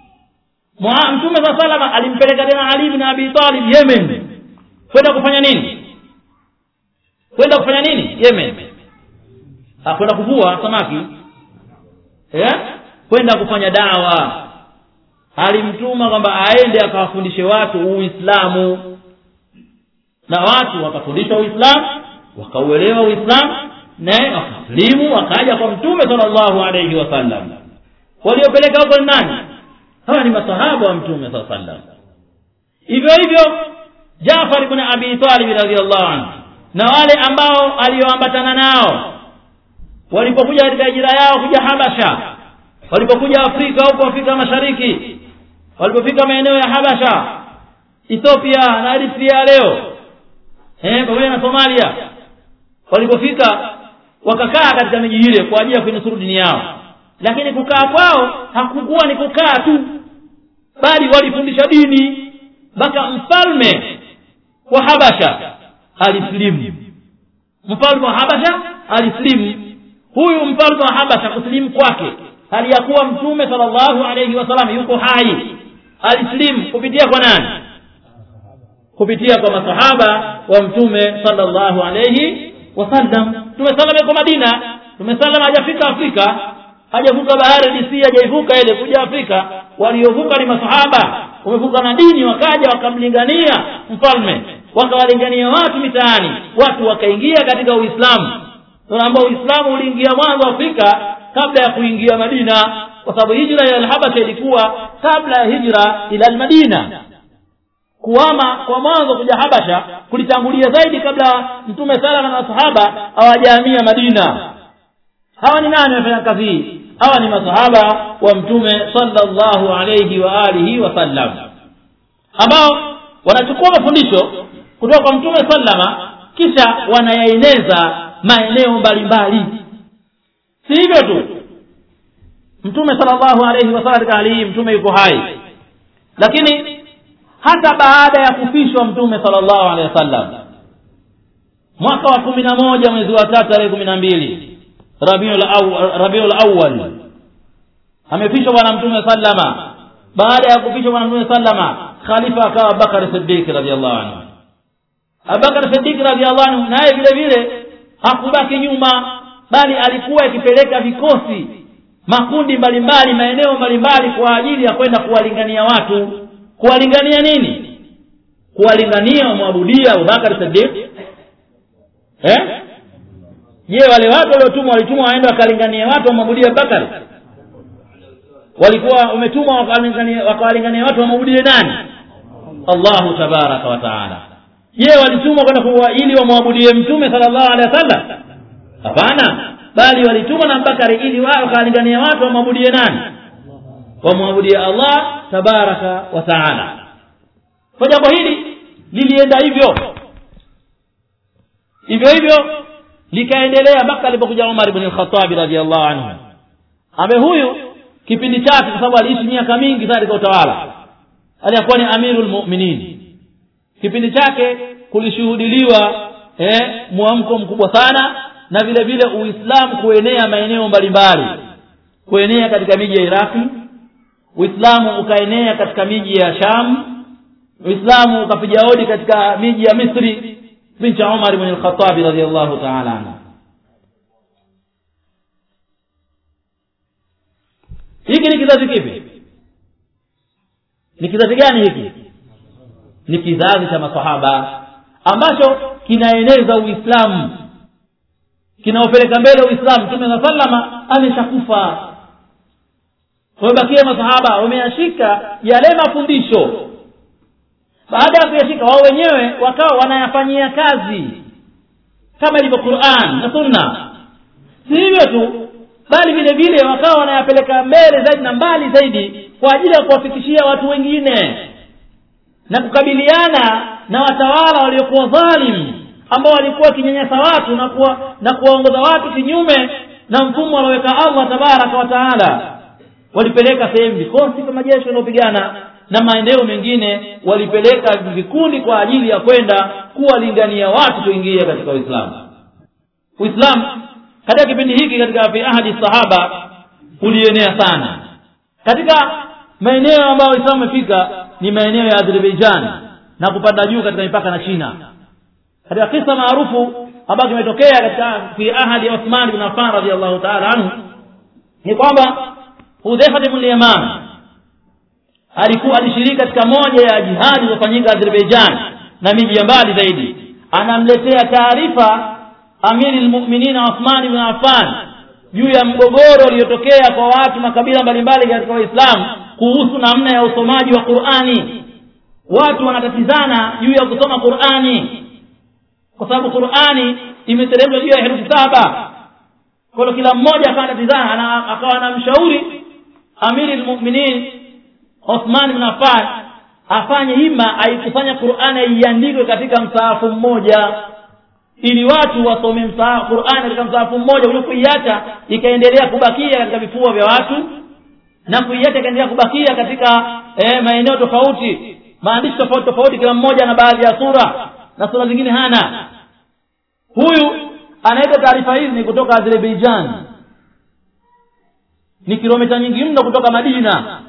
mtume saa salama alimpeleka tena ali bin abi talib yemen kwenda kufanya nini kwenda kufanya nini yemen kwenda kuvua samaki eh kwenda kufanya dawa alimtuma kwamba aende akawafundishe watu uislamu na watu wakafundishwa uislamu wakauelewa uislamu naye wakaslimu wakaja kwa mtume sallallahu alayhi wasallam waliopeleka huko ni nani hawa ni masahaba wa mtume saa sallam hivyo hivyo jafar ibn abi talib radhiallahu anhu na wale ambao alioambatana nao walipokuja katika hijira yao kuja habasha walipokuja afrika huko afrika mashariki walipofika maeneo ya habasha ethiopia na eritrea leo eh, pamoja na somalia walipofika wakakaa katika miji ile kwa ajili ya kuinusuru dini yao lakini kukaa kwao hakukuwa ni kukaa tu bali walifundisha dini mpaka mfalme wa habasha alislimu mfalme wa habasha alislimu huyu mfalme wa habasha kusilimu kwake hali ya kuwa mtume sallallahu alayhi wasallam yuko hai alislimu kupitia kwa nani kupitia kwa masahaba wa mtume sallallahu alayhi wasallam mtume sallam yuko madina mtume sallam hajafika afrika hajavuka bahari dc hajaivuka ile kuja afrika waliovuka ni masahaba wamevuka na dini wakaja wakamlingania mfalme wakawalingania watu mitaani watu wakaingia katika uislamu ambao uislamu uliingia mwanzo afrika kabla ya kuingia madina kwa sababu hijra ya alhabasha ilikuwa kabla ya hijra ila almadina kuama kwa mwanzo kuja habasha kulitangulia zaidi kabla mtume salama na masahaba hawajahamia madina hawa ni nani wamefanya kazi hii hawa ni masahaba wa mtume sallallahu alayhi wa alihi wasallam ambao wanachukua mafundisho kutoka kwa mtume sallama kisha wanayaeneza maeneo mbalimbali si hivyo tu mtume sallallahu alayhi wasallam katika hali hii mtume yuko hai lakini hata baada ya kufishwa mtume sallallahu alaihi wasallam mwaka wa kumi na moja mwezi wa tatu tarehe kumi na mbili rabiul awal amefishwa bwana mtume sallama baada ya kufishwa bwana mtume sallama khalifa akawa abubakar siddiq radiallahu anhu abubakar siddiq radiallahu anhu naye vile vile hakubaki nyuma bali alikuwa akipeleka vikosi makundi mbalimbali maeneo mbalimbali kwa ajili ya kwenda kuwalingania watu kuwalingania nini kuwalingania wamwabudia abubakar siddiq eh je wale watu waliotumwa walitumwa waende wakalingania watu wamwabudie abubakar walikuwa wametumwa wakawalingania watu wamwabudie nani allahu tabaraka wa taala je walitumwa kwenda ili wamwabudie mtume sala llahu alehi wa sallam hapana bali walitumwa na abubakari ili wao wakawalingania watu wamwabudie nani wamwabudie allah tabaraka wa taala kwa jambo hili lilienda hivyo hivyo hivyo likaendelea mpaka alipokuja umar ibn lkhatabi radiallahu anhu ambaye huyu kipindi chake kwa sababu aliishi miaka mingi sana katika utawala alikuwa ni amiru lmuminin kipindi chake kulishuhudiliwa eh, mwamko mkubwa sana na vile vile uislamu kuenea maeneo mbalimbali kuenea katika miji ya iraki uislamu ukaenea katika miji ya sham uislamu ukapiga hodi katika miji ya misri kipindi cha umar bn lkhatabi radiallahu taala anhu hiki ni kizazi kipi ni kizazi gani hiki ni kizazi cha masahaba ambacho kinaeneza uislamu kinaopeleka mbele uislamu mtume saa salama ameshakufa wamebakia masahaba wameyashika yale mafundisho baada ya kuyashika wao wenyewe wakawa wanayafanyia kazi kama ilivyo quran na sunna si hivyo tu bali vile vile wakawa wanayapeleka mbele zaidi na mbali zaidi kwa ajili ya kuwafikishia watu wengine na kukabiliana na watawala waliokuwa dhalim ambao walikuwa wakinyanyasa watu na kuwa, na kuwaongoza watu kinyume na mfumo alioweka allah tabaraka wa taala walipeleka sehemu vikosi vya majeshi wanaopigana na maeneo mengine walipeleka vikundi kwa ajili ya kwenda kuwalingania watu kuingia katika uislamu uislamu katika kipindi hiki katika fi ahadi sahaba ulienea sana katika maeneo ambayo uislamu umefika ni maeneo ya azerbaijan na kupanda juu katika mipaka na china katika kisa maarufu ambayo kimetokea katika fi ahadi ya uthman bin affan radiallahu taala anhu ni kwamba hudhaifa bn lyaman alikuwa alishiriki katika moja ya jihadi iliyofanyika azerbaijan na miji ya mbali zaidi anamletea taarifa amiri lmuminina uthman bn affan juu ya mgogoro uliotokea kwa watu makabila mbalimbali katika waislamu kuhusu namna ya usomaji wa qurani watu wanatatizana juu ya kusoma qurani kwa sababu qurani imeteremshwa juu ya herufi saba kwa hiyo kila mmoja akawa anatizana akawa anamshauri amiri lmuminin Uthman bin Affan afanye hima aikusanya Qur'ani iandikwe katika msaafu mmoja ili watu wasome msaafu Qur'ani katika msaafu mmoja uliokuiacha ikaendelea kubakia katika vifua vya watu na kuiacha ikaendelea kubakia katika eh, maeneo tofauti maandishi tofauti tofauti kila mmoja na baadhi ya sura na sura zingine hana huyu anaita taarifa hizi ni kutoka Azerbaijan ni kilomita nyingi mno kutoka Madina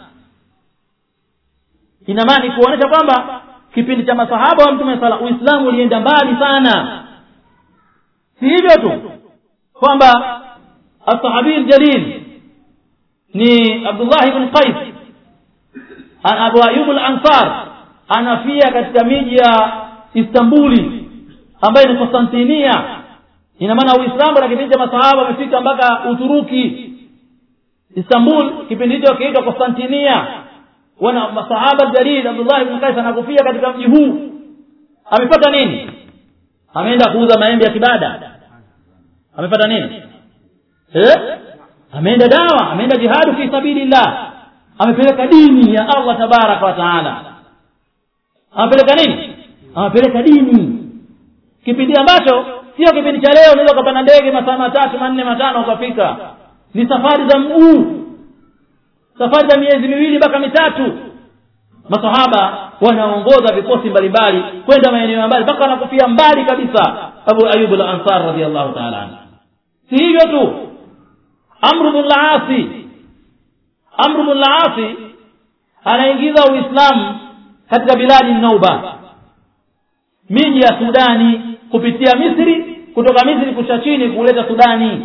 ina maana ni kuonyesha kwamba kipindi cha masahaba wa mtume sala uislamu ulienda mbali sana si hivyo tu kwamba alsahabi ljalil ni abdullah ibn qais abu ayub lansar anafia katika miji ya istambuli ambayo ni konstantinia ina maana uislamu na kipindi cha masahaba wamefika mpaka uturuki istanbul kipindi hicho kiitwa konstantinia wana masahaba jalil abdullah ibn qais anakufia katika mji huu amepata nini ameenda kuuza maembe ya kibada amepata nini eh ameenda dawa ameenda jihadu fi sabilillah amepeleka dini ya Allah tabaraka wa taala amepeleka nini amepeleka dini kipindi ambacho sio kipindi cha leo unaweza ukapanda ndege masaa matatu manne matano ukafika ni safari za mguu safari za miezi miwili mpaka mitatu masahaba wanaongoza vikosi mbalimbali kwenda maeneo ya mbali mpaka wanakufia mbali kabisa abu ayub al-ansar radhiallahu ta'ala anhu si hivyo tu amru bin al-asi amru bin al-asi anaingiza uislamu katika biladi nauba miji ya sudani kupitia misri kutoka misri kusha chini kuleta sudani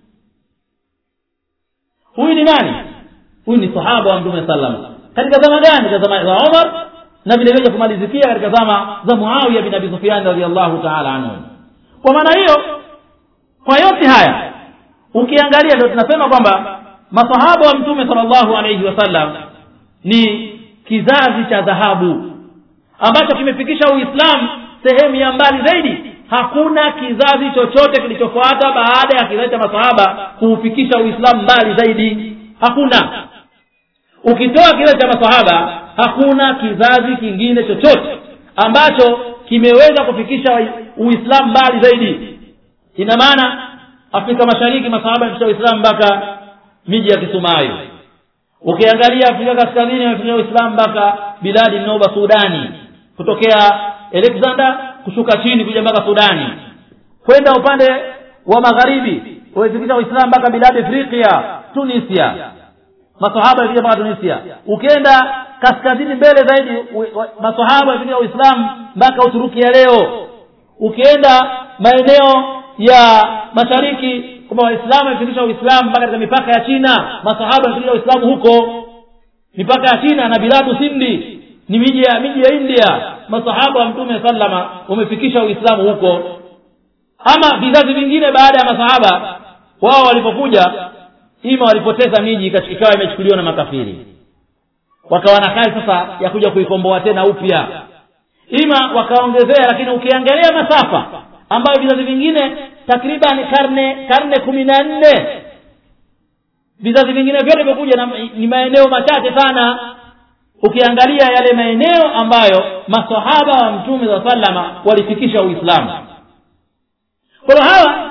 huyu ni nani huyu ni sahaba wa mtume sallam katika zama gani katika zama za umar na vile vile kumalizikia katika zama za muawiya bin abi sufyan radhiallahu taala anhu kwa maana hiyo kwa yote haya ukiangalia ndio tunasema kwamba masahaba wa mtume sallallahu alayhi wasallam ni kizazi cha dhahabu ambacho kimefikisha uislamu sehemu ya mbali zaidi hakuna kizazi chochote kilichofuata baada ya kizazi cha masahaba kuufikisha uislamu mbali zaidi hakuna ukitoa kizazi cha masahaba hakuna kizazi kingine chochote ambacho kimeweza kufikisha uislamu mbali zaidi ina maana afrika mashariki masahaba yamefikisha uislamu mpaka miji ya kisumayo ukiangalia afrika kaskazini wamefikisha uislamu mpaka biladi noba sudani kutokea alexander kushuka chini kuja mpaka sudani kwenda upande wa magharibi wamefikisha uislamu mpaka biladi afrika tunisia masahaba wamefika mpaka tunisia ukienda kaskazini mbele zaidi masahaba wamefika uislamu mpaka uturuki ya leo ukienda maeneo ya mashariki kwamba waislamu wamefikisha uislamu mpaka katika mipaka ya china masahaba wamefikisha uislamu huko mipaka ya china na biladu sindi ni miji ya miji ya india masahaba wa mtume sallama wamefikisha uislamu huko ama vizazi vingine baada ya masahaba wao walipokuja ima walipoteza miji ikawa imechukuliwa na makafiri wakawa na kazi sasa ya kuja kuikomboa tena upya ima wakaongezea lakini ukiangalia masafa ambayo vizazi vingine takriban karne karne kumi na nne vizazi vingine vyote vyokuja ni maeneo machache sana ukiangalia yale maeneo ambayo masahaba wa mtume saa salama walifikisha uislamu kwa hiyo hawa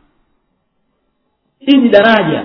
hii ni daraja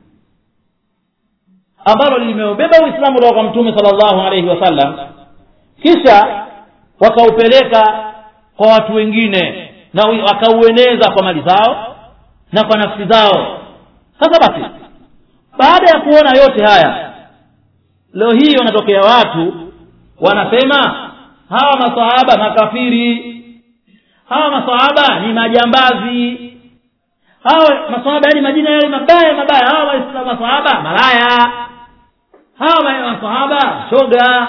ambalo limeubeba uislamu kutoka kwa mtume salllahu alaihi wasallam kisha wakaupeleka kwa watu wengine na wakaueneza kwa mali zao na kwa nafsi zao sasa basi baada ya kuona yote haya leo hii wanatokea watu wanasema hawa masahaba makafiri hawa masahaba ni majambazi hawa masahaba yani majina yale mabaya mabaya hawa masahaba malaya hawa masahaba shoga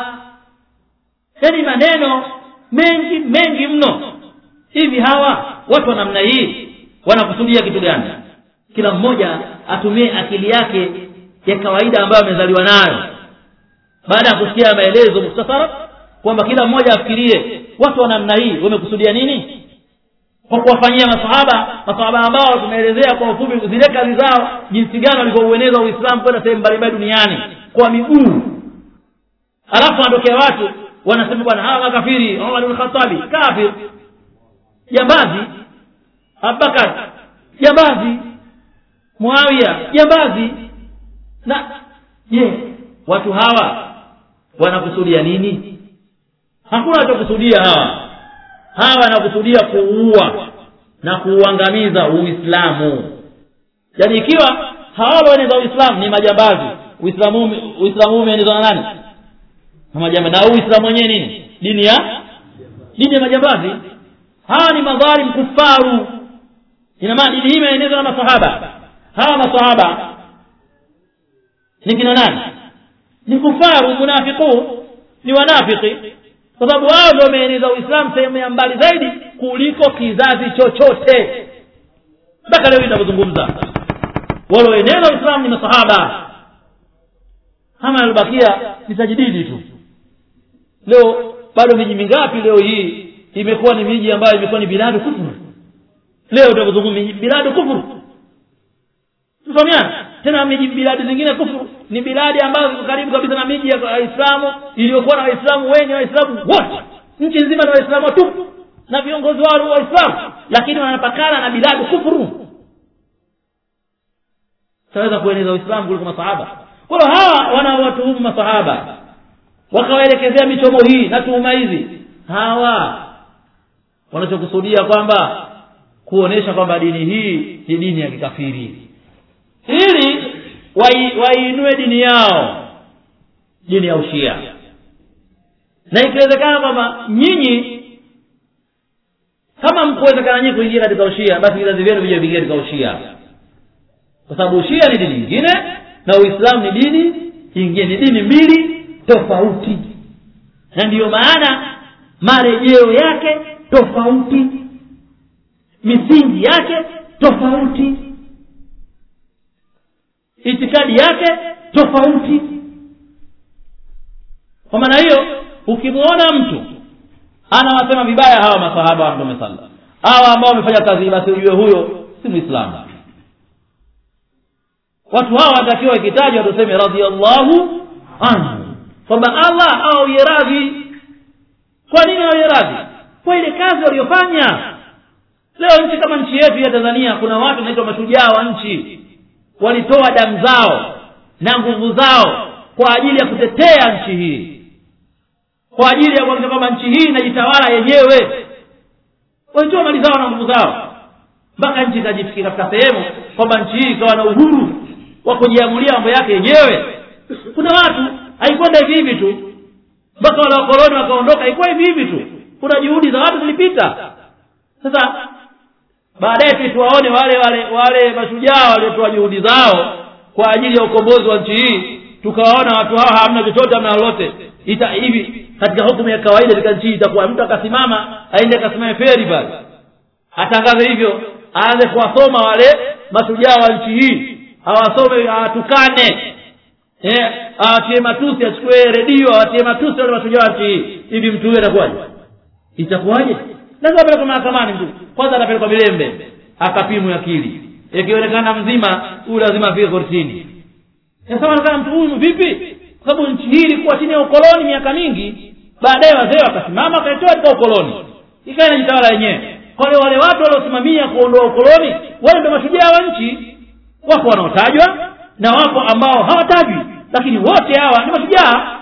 yani maneno mengi mengi mno hivi hawa watu wa namna hii wanakusudia kitu gani kila mmoja atumie akili yake ya kawaida ambayo amezaliwa nayo baada ya kusikia maelezo muktasara kwamba kila mmoja afikirie watu wa namna hii wamekusudia nini kwa kuwafanyia masahaba masahaba ambao tumeelezea kwa ufupi zile kazi zao jinsi gani walivyoueneza uislamu kwenda sehemu mbalimbali duniani kwa miguu alafu wanatokea watu wanasema bwana hawa makafiri umar bin khatabi kafir jambazi abubakar jambazi muawiya jambazi na je watu hawa wanakusudia nini hakuna wanachokusudia hawa hawa wanakusudia kuua na kuuangamiza uislamu yaani ikiwa hawa walioeneza uislamu ni majambazi uislamu uislamu umeenezwa na nani na majambazi na uislamu wenyewe nini dini ya dini ya majambazi hawa ni madhalim kufaru ina maana dini hii imeenezwa na masahaba hawa masahaba ni kina nani ni kufaru munafiqun ni wanafiki kwa sababu wao ndio wameeneza uislamu sehemu ya mbali zaidi kuliko kizazi chochote mpaka leo inavyozungumza walioeneza uislamu ni masahaba ama yalibakia ni tajdidi tu leo bado miji mingapi leo hii imekuwa ni miji ambayo imekuwa ni biladu kufuru leo utakuzungumza biladu kufuru tufahamiana tena miji biladi zingine kufuru ni biladi ambazo ziko karibu kabisa na miji ya waislamu iliyokuwa na waislamu wengi waislamu wote nchi nzima na waislamu tu na viongozi wao waislamu lakini wanapakana na biladi kufuru taweza kueneza uislamu kuliko masahaba kwa hiyo hawa wanaowatuhumu masahaba wakawaelekezea michomo hii na tuhuma hizi hawa wanachokusudia kwamba kuonesha kwamba dini hii ni dini ya kikafiri ili waiinue dini yao dini ya ushia na ikiwezekana kwamba nyinyi kama mkuwezekana nyinyi kuingia katika ushia basi vizazi vyenu vija vingia katika ushia kwa sababu ushia ni dini nyingine na uislamu ni dini ingine ni dini mbili tofauti na ndiyo maana marejeo yake tofauti misingi yake tofauti itikadi yake tofauti kwa maana hiyo ukimwona mtu anawasema vibaya hawa masahaba wa mtume sala hawa ambao wamefanya kazi basi ujue huyo si mwislamu watu hawa watakiwa ikitajwa tuseme radiallahu anhu kwamba allah awawie radhi kwa nini awawie radhi kwa ile kazi waliyofanya leo nchi kama nchi yetu ya tanzania kuna watu wanaitwa mashujaa wa nchi walitoa damu zao na nguvu zao kwa ajili ya kutetea nchi hii kwa ajili ya kuhakikisha kwamba nchi hii inajitawala yenyewe walitoa mali zao na nguvu zao mpaka nchi ikajifikia katika sehemu kwamba nchi hii ikawa na uhuru wa kujiamulia mambo yake yenyewe kuna watu haikwenda hivi hivi tu mpaka wale wakoloni wakaondoka haikuwa hivi hivi tu kuna juhudi za watu zilipita sasa baadaye tu tuwaone wale wale wale mashujaa waliotoa juhudi zao kwa ajili ya ukombozi wa nchi hii tukawaona watu hao hamna chochote hamna lolote ita hivi katika hukumu ya kawaida katika nchi hii itakuwa mtu akasimama aende akasimame feri pale atangaze hivyo aanze kuwasoma wale mashujaa wa nchi hii awasome awatukane eh awatie matusi achukue redio awatie matusi wale mashujaa wa nchi hii hivi mtu huyo atakuwaje itakuwaje lazima apelekwe mahakamani mtu kwanza atapelekwa milembe akapimwe akili ikionekana mzima huyu lazima afike kortini sasa onekana mtu huyu vipi kwa sababu nchi hii ilikuwa chini ya ukoloni miaka mingi baadaye wazee wakasimama wakaitoa katika ukoloni ikawa inajitawala yenyewe kwa hiyo wale watu waliosimamia kuondoa ukoloni wale ndio mashujaa wa nchi wako wanaotajwa na wapo ambao hawatajwi lakini wote hawa ni mashujaa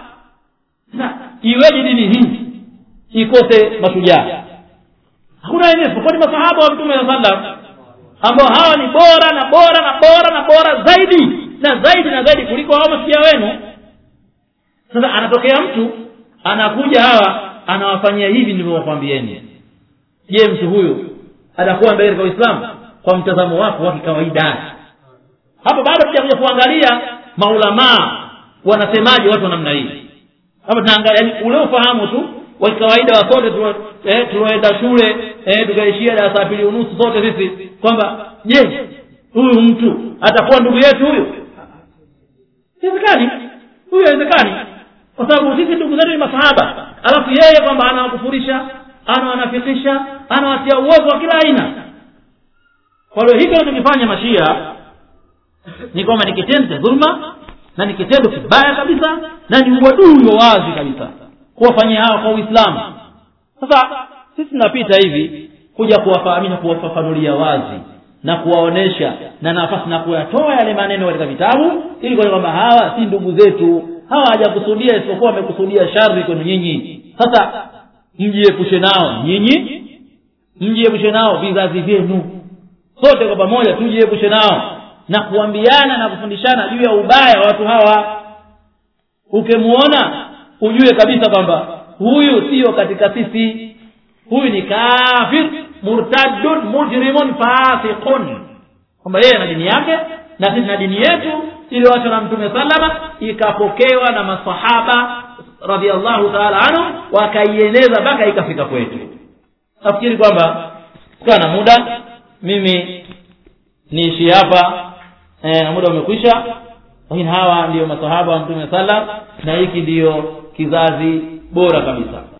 na iweje dini hii ikose mashujaa hakuna wengine isipokuwa ni masahaba wa mtume saa sallam ambao hawa ni bora na bora na bora na bora zaidi na zaidi na zaidi kuliko hao mashujaa wenu sasa anatokea mtu anakuja hawa anawafanyia hivi nilivyowakwambieni je mtu huyu atakuwa mbele katika uislamu kwa mtazamo wako wa kikawaida hapo bado tutakuja kuangalia maulamaa wanasemaje watu wa namna hii hapa tunaangalia yani ule ufahamu tu wa kawaida wa sote eh, tulioenda shule eh, tukaishia darasa pili unusu sote sisi kwamba je huyu mtu atakuwa ndugu yetu huyu haiwezekani huyu haiwezekani kwa sababu sisi ndugu zetu ni masahaba alafu yeye kwamba anawakufurisha anawanafikisha anawatia uovu wa kila aina kwa hiyo hiki anachokifanya mashia ni kwamba ni kitendo cha dhulma na ni kitendo kibaya kabisa na ni uadui wa wazi kabisa kuwafanyia hawa kwa uislamu sasa sisi tunapita hivi kuja kuwafahamisha kuwafafanulia wazi na kuwaonesha na nafasi na kuyatoa yale maneno katika vitabu ili kwa kwamba hawa si ndugu zetu hawa hawajakusudia isipokuwa wamekusudia shari kwenu nyinyi sasa mjiepushe nao nyinyi mjiepushe nao vizazi vyenu sote kwa pamoja tujiepushe nao na kuambiana na kufundishana juu ya ubaya wa watu hawa ukimuona ujue kabisa kwamba huyu siyo katika sisi huyu ni kafir murtadun mujrimun fasiqun kwamba yeye na dini yake na sisi na dini yetu iliyoachwa na mtume salama ikapokewa na masahaba radiallahu taala anhu wakaieneza mpaka ikafika kwetu nafikiri kwamba kukaa na muda mimi niishi hapa e, na muda umekwisha lakini hawa ndiyo masahaba wa mtume sallam na hiki ndiyo kizazi bora kabisa